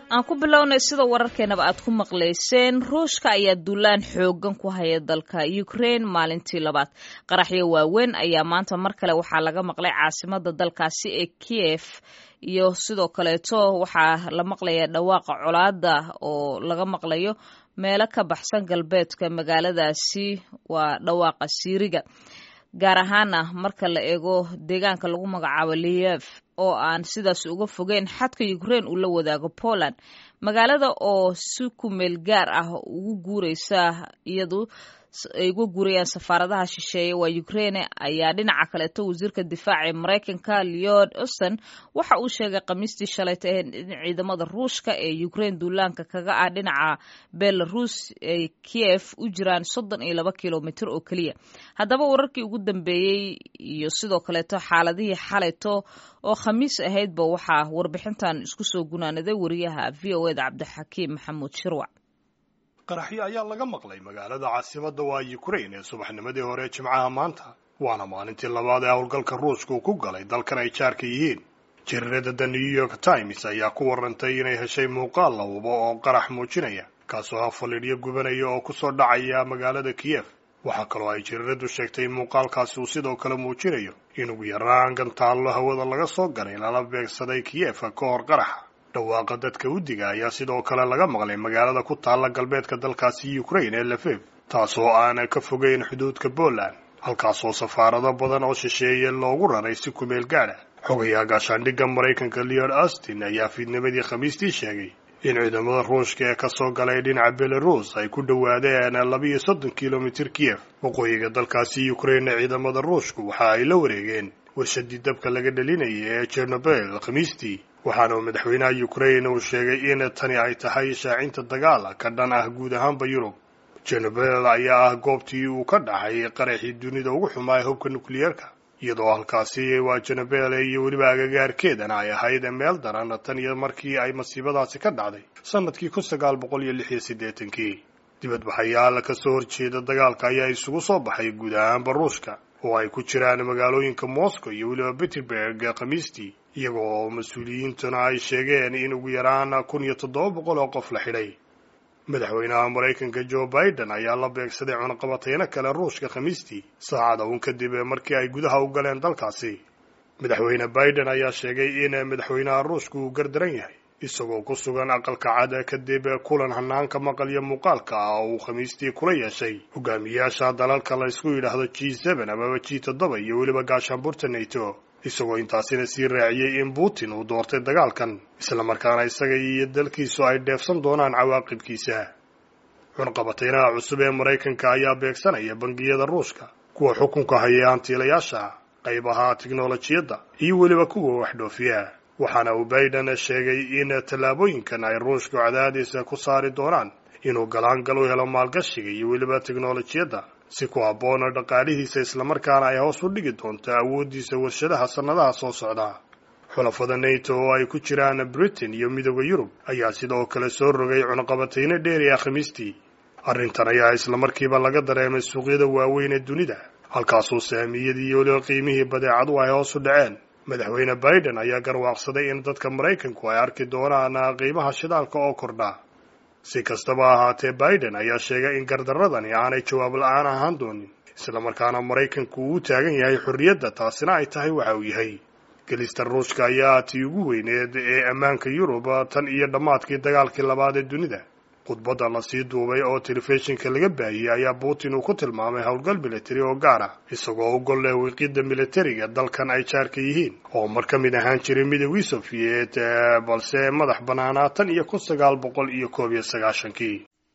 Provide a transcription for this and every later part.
aan ku bilownay sida wararkeenaba aad ku maqlayseen ruushka ayaa duulaan xoogan ku haya dalka ukraine maalintii labaad qaraxyo waaweyn ayaa maanta mar kale waxaa laga maqlay caasimada dalkaasi ee kiev iyo sidoo kaleeto waxaa la maqlaya dhawaaqa colaada oo laga maqlayo meelo ka baxsan galbeedka magaaladaasi waa dhawaaqa siiriga gaar ahaana marka la eego deegaanka lagu magacaabo liyev oo aan sidaas uga fogeyn xadka ukraine uu la wadaago poland magaalada oo si ku meel gaar ah ugu guureysa iyadu ay uga guurayaan safaaradaha shisheeye waa ukraine ayaa dhinaca kaleeto wasiirka difaaca ee maraykanka leod osten waxa uu sheegay khamiistii shalayta in ciidamada ruushka ee ukraine duulaanka kaga ah dhinaca belarus ay kiev u jiraan soddon iyo laba kilomitr oo keliya haddaba wararkii ugu dambeeyey iyo sidoo kaleeto xaaladihii xalayto oo khamiis ahaydba waxaa warbixintan isku soo gunaanaday wariyaha v o eda cabdixakiim maxamuud shirwac qaraxyo ayaa laga maqlay magaalada caasimadda waa ukraine ee subaxnimadii hore jimcaha maanta waana maalintii labaad ee howlgalka ruushka uu ku galay dalkan ay jaarka yihiin jariirada the new york times ayaa ku warantay inay heshay muuqaal la hubo oo qarax muujinaya kaasoo hafalidhyo gubanaya oo kusoo dhacaya magaalada kiyef waxaa kaloo ay jariiradu sheegtay in muuqaalkaasi uu sidoo kale muujinayo in ugu yaraan gantaallo hawada laga soo ganay lala beegsaday kiyefa ka hor qaraxa dhawaaqa dadka udiga ayaa sidoo kale laga maqlay magaalada ku taalla galbeedka dalkaasi ukraine ee lafev taasoo aan ka fogeyn xuduudka poland halkaasoo safaarado badan oo shisheeye loogu raray si kumeel gaadha xogayaa gaashaandhigga maraykanka leod austin ayaa fiidnimadii khamiistii sheegay in ciidamada ruushka ee kasoo galay dhinaca belarus ay ku dhowaadeen labiiyo soddon kilomitr kiyef waqooyiga dalkaasi ukraine ciidamada ruushku waxa ay la wareegeen warshadii dabka laga dhalinayay ee jernobel khamiistii waxaana uu madaxweynaha ukraine uu sheegay in tani ay tahay shaacinta dagaal ka dhan ah guud ahaanba yurub jernobel ayaa ah goobtii uu ka dhacay qaraxii dunida ugu xumaa ee hubka nukliyeerka iyadoo halkaasi waa jernobel iyo weliba agagaarkeedana ay ahayd meel daran tan iyo markii ay masiibadaasi ka dhacday sanadkii kun sagaal boqol iyo lix iyo siddeetankii dibadbaxayaal kasoo horjeeda dagaalka ayaa isugu soo baxay guud ahaanba ruushka oo ay ku jiraan magaalooyinka moscow iyo weliba peterburg khamiistii iyaga oo mas-uuliyiintuna ay sheegeen in ugu yaraan kun iyo toddoba boqol oo qof la xidhay madaxweynaha maraykanka joe biden ayaa la beegsaday cunaqabateyno kale ruushka khamiistii saacada uun kadib markii ay gudaha u galeen dalkaasi madaxweyne biden ayaa sheegay in madaxweynaha ruushka uu gardaran yahay isagoo ku sugan aqalka cad kadib kulan hanaanka maqal iyo muuqaalka ah oo uu khamiistii kula yeeshay hogaamiyaasha dalalka la isku yidhaahdo g seben amaba g toddoba iyo weliba gaashaanbuurta nato isagoo intaasina sii raaciyey in putin uu doortay dagaalkan islamarkaana isaga iyo dalkiisu ay dheefsan doonaan cawaaqibkiisa cunqabateynaha cusub ee maraykanka ayaa beegsanaya bangiyada ruushka kuwa xukunka haya hantiilayaasha qaybaha tiknolojiyadda iyo weliba kuwa waxdhoofiya waxaana uu biden sheegay in tallaabooyinkan ay ruushku cadaadiisa ku saari doonaan inuu galaangal u helo maalgashiga iyo weliba tiknolojiyadda si ku habboona dhaqaalihiisa islamarkaana ay hoos u dhigi doonto awooddiisa warshadaha sannadaha soo socda xulafada nato oo ay ku jiraan britain iyo midooda yurub ayaa sidoo kale soo rogay cunaqabateyno dheeri ah khamiistii arrintan ayaa islamarkiiba laga dareemay suuqyada waaweyn ee dunida halkaasuu saamiyadii iyo weliba qiimihii badeecadu ay hoos u dhaceen madaxweyne biden ayaa garwaaqsaday in dadka maraykanku ay arki doonaan qiimaha shidaalka oo kordha si kastaba ahaatee biden ayaa sheegay in gardaradani aanay jawaab la-aan ahaan doonin islamarkaana maraykanku uu u taagan yahay xorriyadda taasina ay tahay waxa uu yahay gelista ruushka ayaa tii ugu weyneed ee ammaanka yurub tan iyo dhammaadkii dagaalkii labaad ee dunida khudbadda lasii duubay oo telefishinka laga baahiyey ayaa putin uu ku tilmaamay howlgal militari oo gaar ah isagoo u golle wiiqidda militariga dalkan ay jaarka yihiin oo mar ka mid ahaan jiray midoogii sofiyeet balse madax bannaanaa tan iyo kun sagaal boqol iyo koob iyo sagaashankii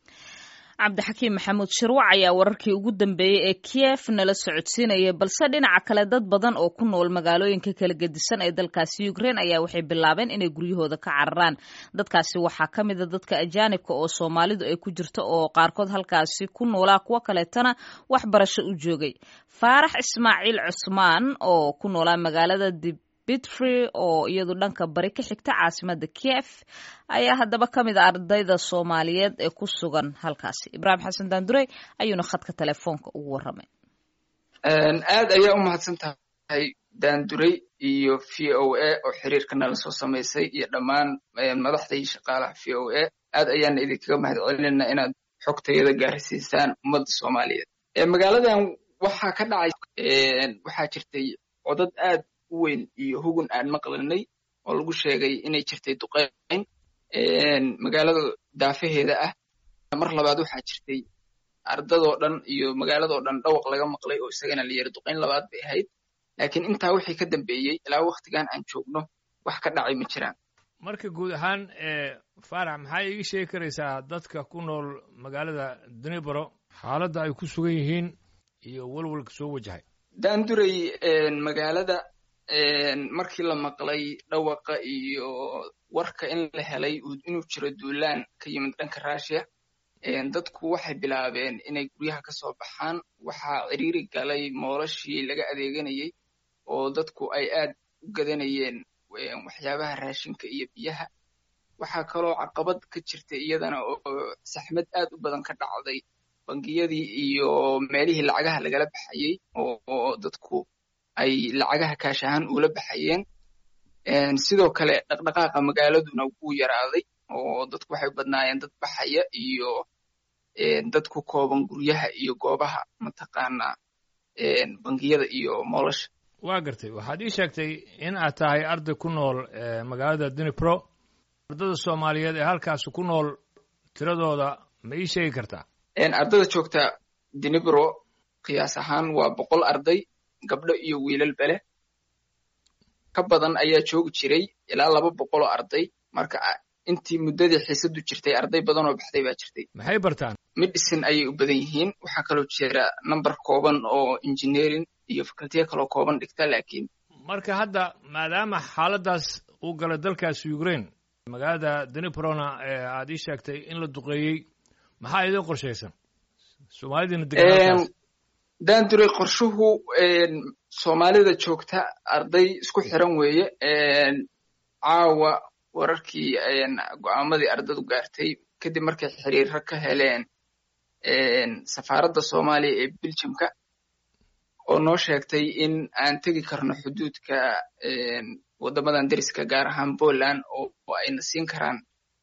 cabdixakiim maxamuud shirwac ayaa wararkii ugu dambeeyey ee kiev nala socodsiinaya balse dhinaca kale dad badan oo ku nool magaalooyinka kala gedisan ee dalkaasi ukraine ayaa waxay bilaabeen inay guryahooda ka cararaan dadkaasi waxaa ka mida dadka ajaanibka oo soomaalidu ay ku jirto oo qaarkood halkaasi ku noolaa kuwo kaleetana waxbarasho u joogay faarax ismaaciil cusmaan oo ku noolaa magaalada dib bitfree oo iyadu dhanka bari ka xigta caasimada kiev ayaa haddaba ka mid a ardayda soomaaliyeed ee ku sugan halkaasi ibraahim xasan daandurey ayuuna khadka telefoonka ugu warramay aad ayaa u mahadsan tahay daanduray iyo v o a oo xiriirka nala soo samaysay iyo dhammaan madaxda iyo shaqaalaha v o a aad ayaana idinkaga mahad celinayna inaad xogtayada gaarsiisaan ummadda soomaaliyeed magaaladan waxaa ka dhacay waxaa jirtay codad aad u weyn iyo hugun aan maqlanay oo lagu sheegay inay jirtay duqeyn magaalada daafaheeda ah mar labaad waxaa jirtay ardadoo dhan iyo magaaladoo dhan dhawaq laga maqlay oo isagana la yiri duqeyn labaad bay ahayd laakiin intaa wixii ka dambeeyey ilaa waktigan aan joogno wax ka dhacay ma jiraan marka guud ahaan faarax maxaa iiga sheegi karaysaa dadka ku nool magaalada dunibaro xaaladda ay ku sugan yihiin iyo walwalka soo wajahay daanduray magaalada markii la maqlay dhawaqa iyo warka in la helay inuu jiro duulaan ka yimid dhanka russiya dadku waxay bilaabeen inay guryaha ka soo baxaan waxaa ciriiri galay moolashii laga adeeganayey oo dadku ay aad u gadanayeen waxyaabaha raashinka iyo biyaha waxaa kaloo caqabad ka jirtay iyadana oo saxmad aad u badan ka dhacday bangiyadii iyo meelihii lacagaha lagala baxayey oo dadku ay lacagaha kaash ahaan ula baxayeen sidoo kale dhaqdhaqaaqa magaaladuna wuu yaraaday oo dadku waxay badnaayeen dad baxaya iyo dad ku kooban guryaha iyo goobaha mataqaanaa bangiyada iyo moolasha waa gartay waxaad ii sheegtay in aad tahay arday ku nool magaalada dunipro ardada soomaaliyeed ee halkaasi ku nool tiradooda ma ii sheegi kartaa ardada joogta dunipro qiyaas ahaan waa boqol arday gabdho iyo wiilal bele ka badan ayaa joogi jiray ilaa laba boqoloo arday marka intii muddadii xiisadu jirtay arday badan oo baxday baa jirtay maxay bartaan medicine ayay u badan yihiin waxaa kaloo jira number kooban oo engineering iyo facultiya kaloo kooban dhigta laakiin marka hadda maadaama xaaladdaas uu galay dalkaasi ukraine magaalada duniprona ee aad ii sheegtay in la duqeeyey maxaa idin qorshaysan soomaalidina degan daanduray qorshuhu soomaalida joogta arday isku xiran weeye caawa wararkii go'aamadii ardadu gaartay kadib markay xiriiro ka heleen safaaradda soomaaliya ee beljamka oo noo sheegtay in aan tegi karno xuduudka waddamadan deriska gaar ahaan poland oo ayna siin karaan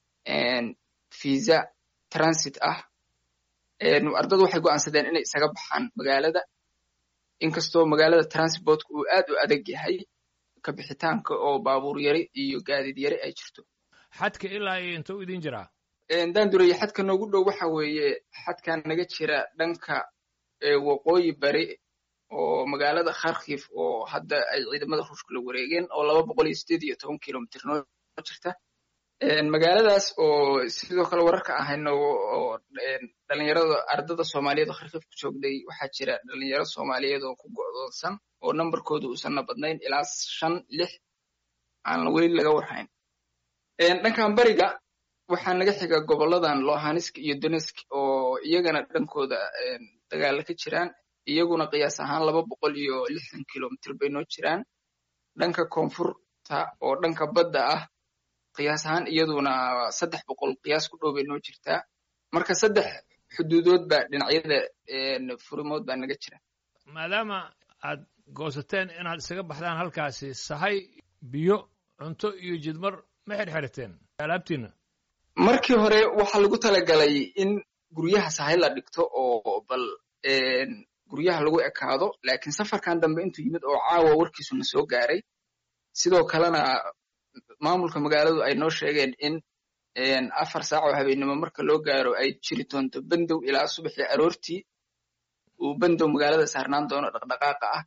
visa transit ah ardadu waxay go'aansadeen inay isaga baxaan magaalada inkastoo magaalada transportka uu aad u adag yahay ka bixitaanka oo baabuur yari iyo gaadiid yari ay jirto xadka ilaa iyo inta u idin jiraa daandureye xadka noogu dhow waxa weeye xadkan naga jira dhanka waqooyi bari oo magaalada kharkif oo hadda ay ciidamada ruushka la wareegeen oo laba boqol iyo sideed iyo toban kilomitr noo jirta magaaladaas oo sidoo kale wararka ahayno oo dhalinyarada ardada soomaaliyeed oo kharkif ku joogday waxaa jira dhalinyaro soomaaliyeed oo ku go'doonsan oo nambarkooda uusanna badnayn ilaa shan lix aan weli laga warhayn dhankan bariga waxaa naga xiga goboladan lohansk iyo donetsk oo iyagana dhankooda dagaala ka jiraan iyaguna qiyaas ahaan laba boqol iyo lixdan kilomitr bay noo jiraan dhanka koonfurta oo dhanka badda ah qiyaas ahaan iyaduna saddex boqol qiyaas ku dhow bay noo jirtaa marka saddex xuduudood baa dhinacyada furimood baa naga jira maadaama aad goosateen inaad isaga baxdaan halkaasi sahay biyo cunto iyo jidmar ma xirxirateen alaabtiina markii hore waxaa lagu talagalay in guryaha sahay la dhigto oo bal guryaha lagu ekaado laakiin safarkan dambe intuu yimid oo caawa warkiisuna soo gaaray sidoo kalena maamulka magaaladu ay noo sheegeen in afar saac oo habeennimo marka loo gaaro ay jiri doonto bendow ilaa subaxii aroortii uu bendow magaalada saarnaan doono dhaqdhaqaaqa ah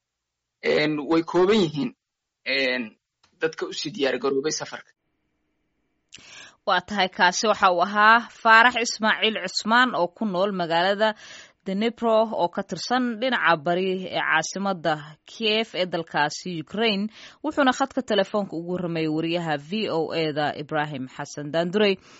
way kooban yihiin dadka usii diyaar garoobay safarka waa tahay kaasi waxa uu ahaa faarax ismaaciil cusmaan oo ku nool magaalada denipro oo ka tirsan dhinaca bari ee caasimada kiev ee dalkaasi ukraine wuxuuna khadka telefoonka ugu warramayay wariyaha v o e da ibrahim xasan daandurey